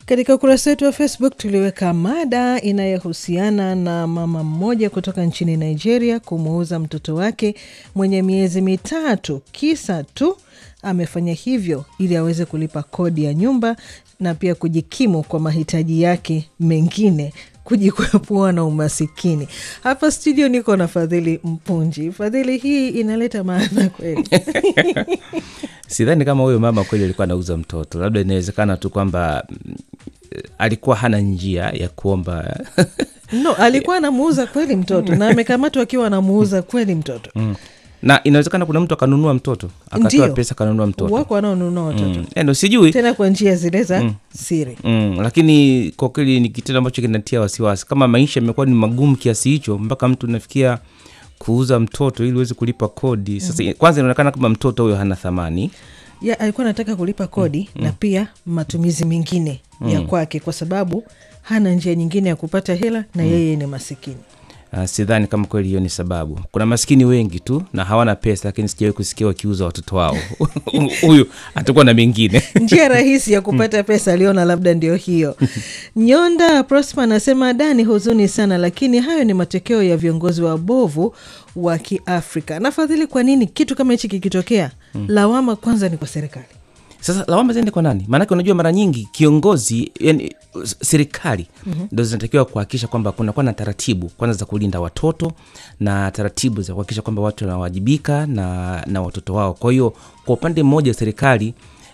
Katika ukurasa wetu wa Facebook tuliweka mada inayohusiana na mama mmoja kutoka nchini Nigeria kumuuza mtoto wake mwenye miezi mitatu, kisa tu amefanya hivyo ili aweze kulipa kodi ya nyumba na pia kujikimu kwa mahitaji yake mengine kujikwepua na umasikini. Hapa studio niko na Fadhili Mpunji. Fadhili, hii inaleta maana kweli? Sidhani kama huyo mama kweli alikuwa anauza mtoto, labda inawezekana tu kwamba mm, alikuwa hana njia ya kuomba No, alikuwa anamuuza kweli mtoto na amekamatwa akiwa anamuuza kweli mtoto. mm. na inawezekana kuna mtu akanunua mtoto akatoa Ndio. pesa akanunua mtoto Wako wanaonunua watoto mm. Eh, ndo sijui tena kwa njia zile za siri. Mm, lakini kwa kweli ni kitendo ambacho kinatia wasiwasi. Kama maisha yamekuwa ni magumu kiasi hicho, mpaka mtu nafikia kuuza mtoto ili uweze kulipa kodi. Sasa kwanza inaonekana kama mtoto huyo hana thamani. ya alikuwa anataka kulipa kodi na pia matumizi mengine ya kwake, kwa sababu hana njia nyingine ya kupata hela na yeye ni masikini. Uh, sidhani kama kweli hiyo ni sababu. Kuna maskini wengi tu na hawana pesa, lakini sijawahi kusikia wakiuza watoto wao. Huyu atakuwa na mengine. Njia rahisi ya kupata pesa aliona labda ndio hiyo. Nyonda Prosper anasema da, ni huzuni sana, lakini hayo ni matokeo ya viongozi wabovu wa Kiafrika. Nafadhili, kwa nini kitu kama hichi kikitokea, lawama kwanza ni kwa serikali? Sasa lawama ziende kwa nani? Maanake unajua, mara nyingi kiongozi, yani s- serikali ndo zinatakiwa kuhakikisha kwamba kunakuwa na taratibu kwanza za kulinda watoto na taratibu za kuhakikisha kwamba watu wanawajibika na, na watoto wao. Kwa hiyo kwa upande mmoja serikali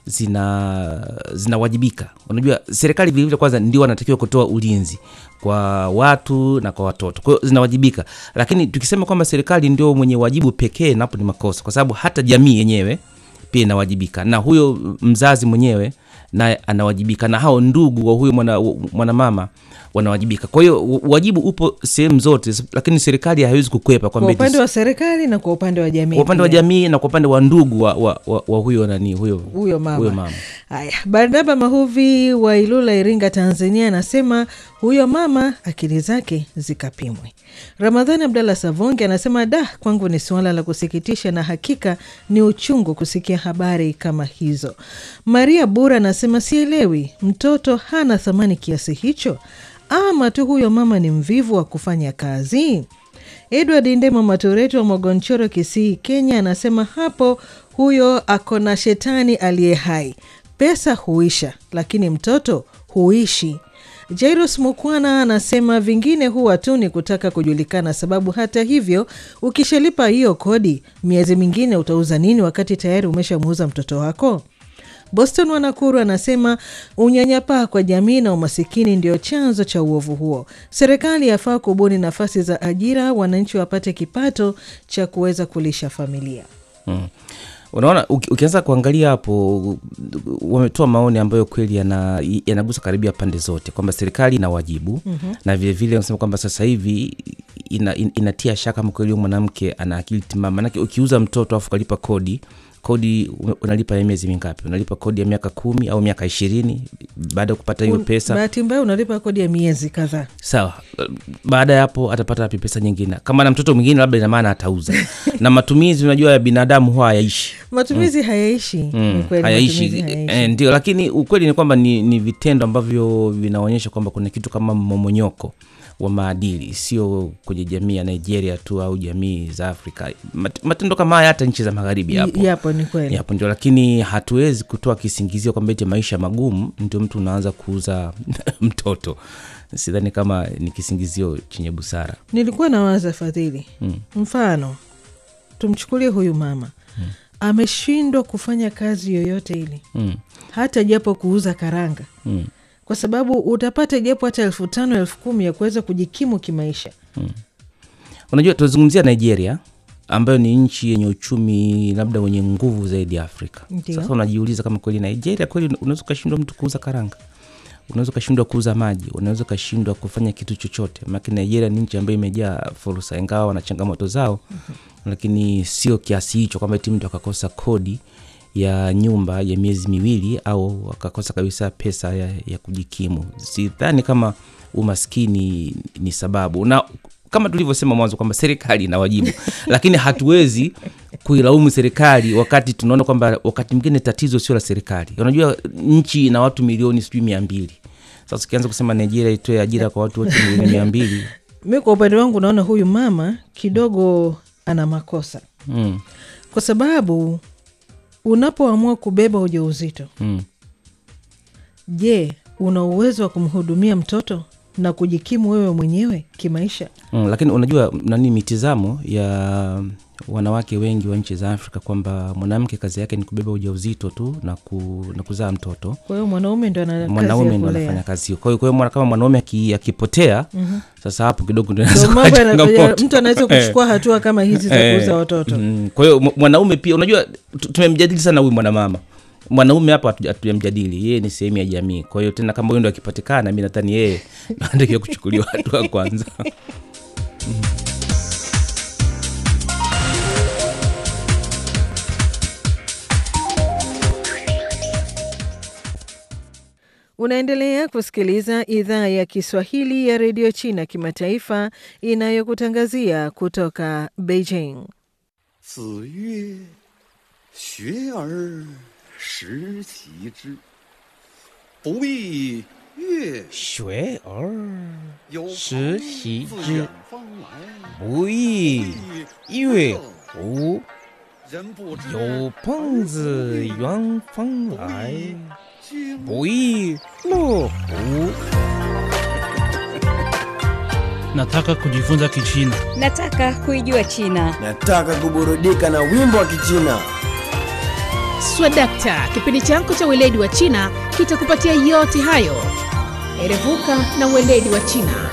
zina zinawajibika. Unajua serikali vilevile kwanza ndio wanatakiwa kutoa ulinzi kwa watu na kwa watoto, kwa hiyo zinawajibika. Lakini tukisema kwamba serikali ndio mwenye wajibu pekee, napo ni makosa, kwa sababu hata jamii yenyewe pia inawajibika na huyo mzazi mwenyewe naye anawajibika na hao ndugu wa huyo mwana- mwanamama wanawajibika. Kwa hiyo u- wajibu upo sehemu zote, lakini serikali haiwezi kukwepa Kwa kwamba eti upande wa serikali na kwa upande wa jamii kwa upande wa pia. jamii na kwa upande wa ndugu wa, wa, wa, wa huyo nani huyo huyo mama. huyo mama. Haya, Barnaba Mahuvi wa Ilula, Iringa, Tanzania anasema huyo mama akili zake zikapimwe. Ramadhani Abdallah Savonge anasema da, kwangu ni suala la kusikitisha na hakika ni uchungu kusikia habari kama hizo. Maria Bura anasema sielewi, mtoto hana thamani kiasi hicho, ama tu huyo mama ni mvivu wa kufanya kazi. Edward Ndemo Matureti wa Mogonchoro, Kisii, Kenya anasema hapo huyo ako na shetani aliye hai. Pesa huisha, lakini mtoto huishi. Jairus Mukwana anasema vingine huwa tu ni kutaka kujulikana, sababu hata hivyo ukishalipa hiyo kodi, miezi mingine utauza nini wakati tayari umeshamuuza mtoto wako? Boston Wanakuru anasema unyanyapaa kwa jamii na umasikini ndio chanzo cha uovu huo. Serikali yafaa kubuni nafasi za ajira, wananchi wapate kipato cha kuweza kulisha familia. Mm. Unaona, uki- ukianza kuangalia hapo, wametoa maoni ambayo kweli yana- yanagusa karibia pande zote, kwamba serikali ina wajibu na vilevile wanasema kwamba sasa hivi ina, in, inatia shaka kama kweli huyo mwanamke ana akili timamu. Manake ukiuza mtoto afu ukalipa kodi kodi u- unalipa ya miezi mingapi? Unalipa kodi ya miaka kumi au miaka ishirini baada ya kupata hiyo Un- pesa Bahati mbaya unalipa kodi ya miezi kadhaa. sawa baada ya hapo atapata wapi pesa nyingine kama na mtoto mwingine labda ina maana atauza na matumizi unajua ya binadamu huwa hayaishi Matumizi hayaishi. Ni mm, kweli hayaishi matumizi hayaishi. eh, ndio lakini ukweli ni kwamba ni, ni vitendo ambavyo vinaonyesha kwamba kuna kitu kama mmomonyoko wa maadili sio kwenye jamii ya nigeria tu au jamii za afrika Mat- matendo kama haya hata nchi za magharibi yapo Yapo, ni kweli. yapo ndio lakini hatuwezi kutoa kisingizio kwamba eti maisha magumu ndio mtu unaanza kuuza mtoto sidhani kama ni kisingizio chenye busara Nilikuwa nawaza Fadhili, Mm. mfano tumchukulie huyu mama ameshindwa kufanya kazi yoyote ile, mm. hata japo kuuza karanga Mm. kwa sababu utapata japo hata elfu tano elfu kumi ya kuweza kujikimu kimaisha. unajua tunazungumzia nigeria ambayo ni nchi yenye uchumi labda wenye nguvu zaidi ya afrika Ndio. sasa unajiuliza kama kweli nigeria kweli unaweza ukashindwa mtu kuuza karanga unaweza ukashindwa kuuza maji unaweza ukashindwa kufanya kitu chochote maake nigeria ni nchi ambayo imejaa fursa ingawa wana changamoto zao lakini sio kiasi hicho kwamba ti mtu akakosa kodi ya nyumba ya miezi miwili au akakosa kabisa pesa ya, ya kujikimu sidhani kama umaskini ni sababu na kama tulivyosema mwanzo kwamba serikali ina wajibu lakini hatuwezi kuilaumu serikali wakati tunaona kwamba wakati mwingine tatizo sio la serikali unajua nchi ina watu milioni sijui mia mbili sasa ukianza kusema nigeria itoe ajira kwa watu wote milioni mia mbili mi kwa upande wangu naona huyu mama kidogo ana makosa mm. kwa sababu unapoamua kubeba ujauzito mm. je una uwezo wa kumhudumia mtoto na kujikimu wewe mwenyewe kimaisha Mm, lakini unajua nani mitizamo ya wanawake wengi wa nchi za afrika kwamba mwanamke kazi yake ni kubeba ujauzito tu na, ku, na kuzaa mtoto kwa hiyo mwanaume ndo ana kazi mwanaume ya ndo kulea. anafanya kazi hiyo kwa hiyo kwa hiyo mwana- kama mwanaume aki- akipotea Mhm. sasa hapo kidogo ndo Ndo inaweza kuwa mambo yana- changamoto. mtu anaweza kuchukua hatua kama hizi za Eh, kuuza watoto mm, kwa hiyo mw- mwanaume pia unajua tu- tumemjadili sana huyu mwanamama mwanaume hapa hatuja- hatujamjadili yeye ni sehemu ya jamii kwa hiyo tena kama huyu ndo akipatikana mi nadhani yeye anatakiwa kuchukuliwa hatua kwanza unaendelea kusikiliza idhaa ya kiswahili ya redio china kimataifa inayokutangazia kutoka beijing 子曰：“学而时齐之，不亦乐学而有时朋习自之远方来， 不亦乐乎？ 人不知有朋自远方来， 经不亦乐乎？ Nataka kujifunza Kichina. Nataka kuijua China. Nataka kuburudika na wimbo wa Kichina. Swadakta, kipindi chako cha weledi wa China kitakupatia yote hayo. Erevuka na weledi wa China.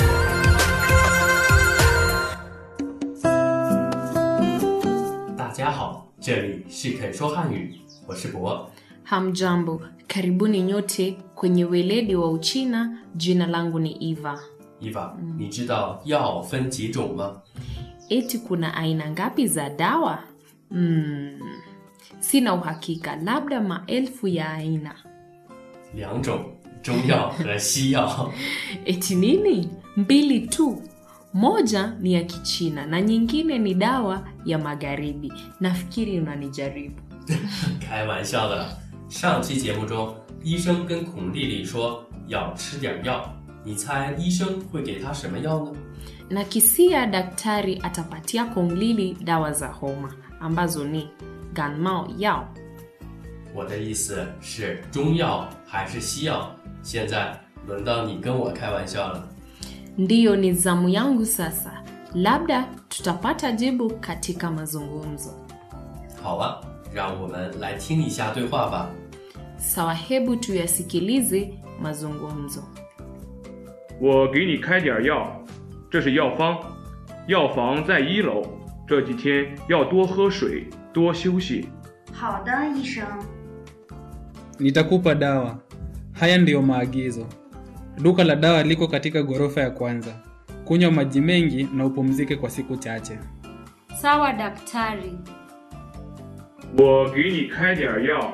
大家好，这里是肯说汉语，我是博。 Hamjambo, karibuni nyote kwenye weledi wa Uchina. Jina langu ni Eva. 伊娃，你知道药分几种吗？ Eti kuna aina ngapi za dawa? Mm, sina uhakika, labda maelfu ya aina. 两种，中药和西药。 Eti nini? Mbili tu. Moja ni ya Kichina na nyingine ni dawa ya Magharibi. Nafikiri unanijaribu. 开玩笑的啦。上期节目中，医生跟孔丽丽说要吃点药，你猜医生会给她什么药呢？ na kisia daktari atapatia Konglili dawa za homa ambazo ni ganmao yao. 我的意思是中药还是西药？现在轮到你跟我开玩笑了。 Ndiyo, ni zamu yangu sasa. Labda tutapata jibu katika mazungumzo. 好啊，让我们来听一下对话吧。 Sawa, hebu tuyasikilize mazungumzo. 我给你开点药，这是药方，药房在一楼。这几天要多喝水，多休息。 好的，医生。 Nitakupa dawa. Haya ndiyo maagizo. Duka la dawa liko katika ghorofa ya kwanza. Kunywa maji mengi na upumzike kwa siku chache. Sawa daktari. 我给你开点药，